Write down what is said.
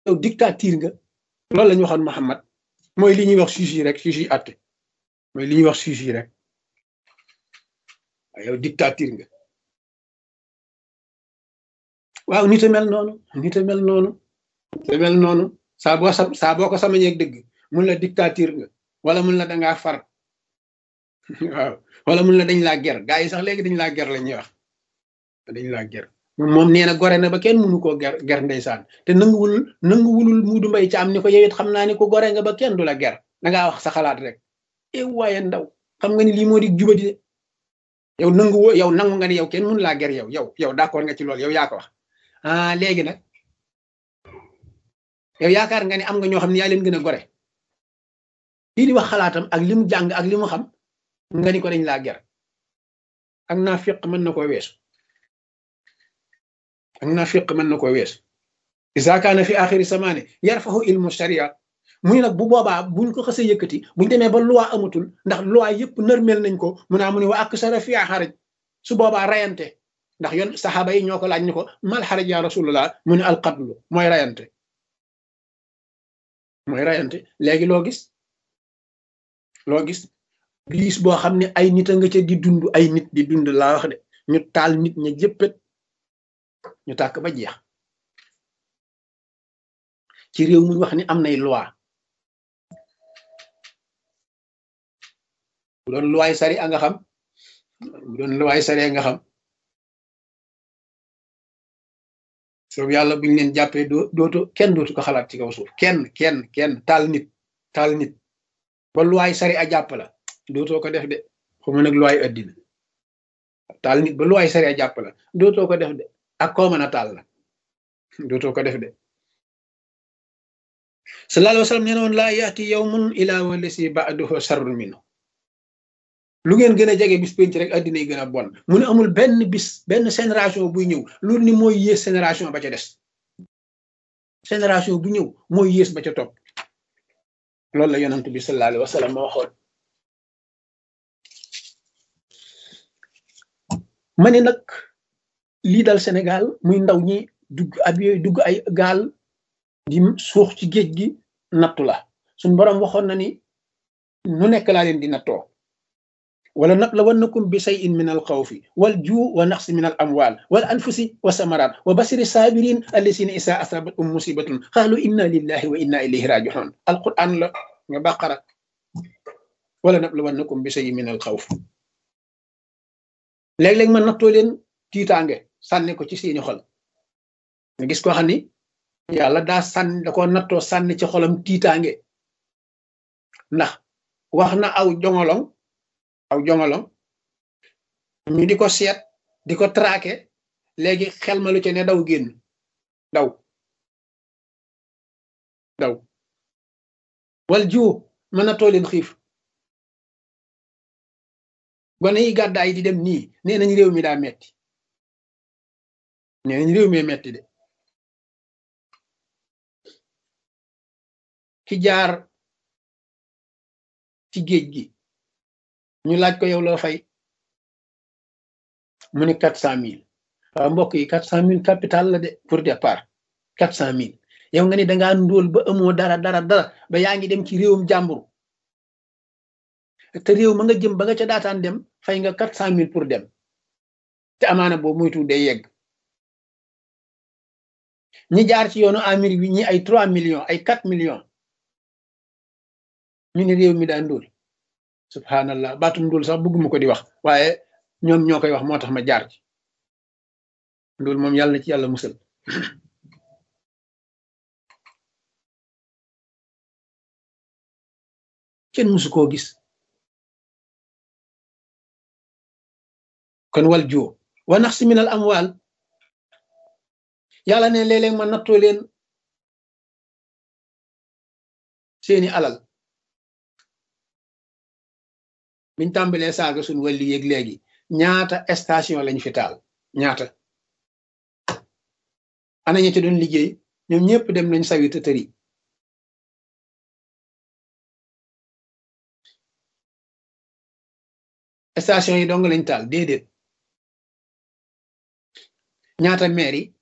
yow dictature nga loolu la ñu waxoon Muhammad mooy li ñuy wax juge yi rek juge yi àtte mooy li ñuy wax juge yi rek waaye yow dictature nga waaw nit a mel noonu nit a mel noonu nit a mel noonu saa boo sa saa boo ko samañeeg dëgg mun la dictature nga wala mun la dangaa far waaw wala mun la dañ laa ger gaa yi sax léegi dañ laa ger la ñuy wax dañ laa ger moom nee na gore na ba kenn mënu koo ger ger ndeysaan te nanguwul nanguwulul muudu mbay ci am ni ko yow it xam naa ni ko gore nga ba kenn du la ger dangaa wax sa xalaat rek e waaye ndaw xam nga ni lii moo di jubadi de yow nangu yow nangu nga ni yow kenn mënu laa ger yow yow yow d'accord nga ci loolu yow yaa ko wax ah léegi nag yow yaakaar nga ni am nga ñoo xam ne yaa leen gën a gore kii di wax xalaatam ak li mu jàng ak li mu xam nga ni ko dañ laa ger ak naa fiq mën na koo weesu ak naa fiq mën na koo weesu isa kaana fi axiri samaane yarfahu ilmu sharia muy nag bu boobaa buñ ko xësee yëkkati buñ demee ba loi amatul ndax loi yëpp nërmel nañ ko mu naa mu ne wa ak sara fi xaraj su boobaa rayante ndax yoon saxaaba yi ñoo ko laaj ni ko mal xaraj ya rasulullah mu ne alqatlu mooy rayante mooy rayante léegi loo gis loo gis biis boo xam ne ay nit a nga ca di dund ay nit di dund laa wax de ñu taal nit ña jëppét ñu tàkk ba jeex ci réew muñ wax ni am nay loi bu doon loi sari a nga xam bu doon loi sari a nga xam soobu yàlla buñu leen jàppee doo dootu kenn dootu ko xalaat ci kaw suuf kenn kenn kenn taal nit taal nit ba loi sari a jàpp la dootoo ko def de xuma nag loi addina taal nit ba loi sari a jàpp la dootoo ko def de ak koo mën a taal la dootoo ko def de sallallahu alayhi wa sallam nee na woon laa yaati yawmun ilaa walasi ba'duhu sharrun minhu lu ngeen gën a jege bis penc rek addina yi gën a bon mu ne amul benn bis benn génération buy ñëw loolu ni mooy yées génération ba ca des génération bu ñëw mooy yées ba ca topp loolu la yonent bi sallallahu alayhi wa sallam ma waxoon ma ne nag lii dal Sénégal muy ndaw ñi dugg ab yooyu dugg ay gaal di suux ci géej gi nattu la suñ boroom waxoon na ni nu nekk laa leen di nattoo wala nablawannakum bi shay'in min al xawfi wal juu wa naqsi min al amwal wal anfusi wa samarat wa basiri sabirin allasina isa asabatum musibatun qalu inna lillahi wa inna ilayhi raji'un alquran la nga baqara wala nablawannakum bi shay'in min al xawf léeg-léeg ma nattoo leen tiitaange sànni ko ci seeni xol nga gis koo xam ni yàlla daa sànni da ko nattoo sànni ci xolam tiitaange ndax wax na aw jongolong aw jongolong ñu di ko seet di ko traqué léegi xel ma lu ci ne daw génn daw daw wal jiw mën na too leen xiif gone yi gàddaay di dem nii nee nañ réew mi daa metti nee nañ réew mi metti de ki jaar ci géej gi ñu laaj ko yow loo fay mu ne quatre cent mille waaw mbokk yi quatre cent mille capital la de pour départ quatre cent mille yow nga ni dangaa ndóol ba amoo dara dara dara ba yaa ngi dem ci réewum jàmbur te réew ma nga jëm ba nga ca daataan dem fay nga quatre cent mille pour dem te amaana boobu moytu day yegg ñi jaar ci yoonu Amérique bi ñi ay trois millions ay quatre millions ñu ne réew mi daa ndóol subhanallah baatum ndóol sax bëgguma ko di wax waaye ñoom ñoo koy wax moo tax ma jaar ci ndóol moom yàlla na ci yàlla musal kenn musu koo gis kon wal joo wa nax si minal amwaal yàlla ne léeg-léeg ma nattoo leen seeni alal biñ tàmbalee saaga suñ wàlli yéeg léegi ñaata station lañ fi taal ñaata ana ña ci doon liggéey ñoom ñëpp dem nañ sawi te tëri station yi dong lañ taal déedéet ñaata maire yi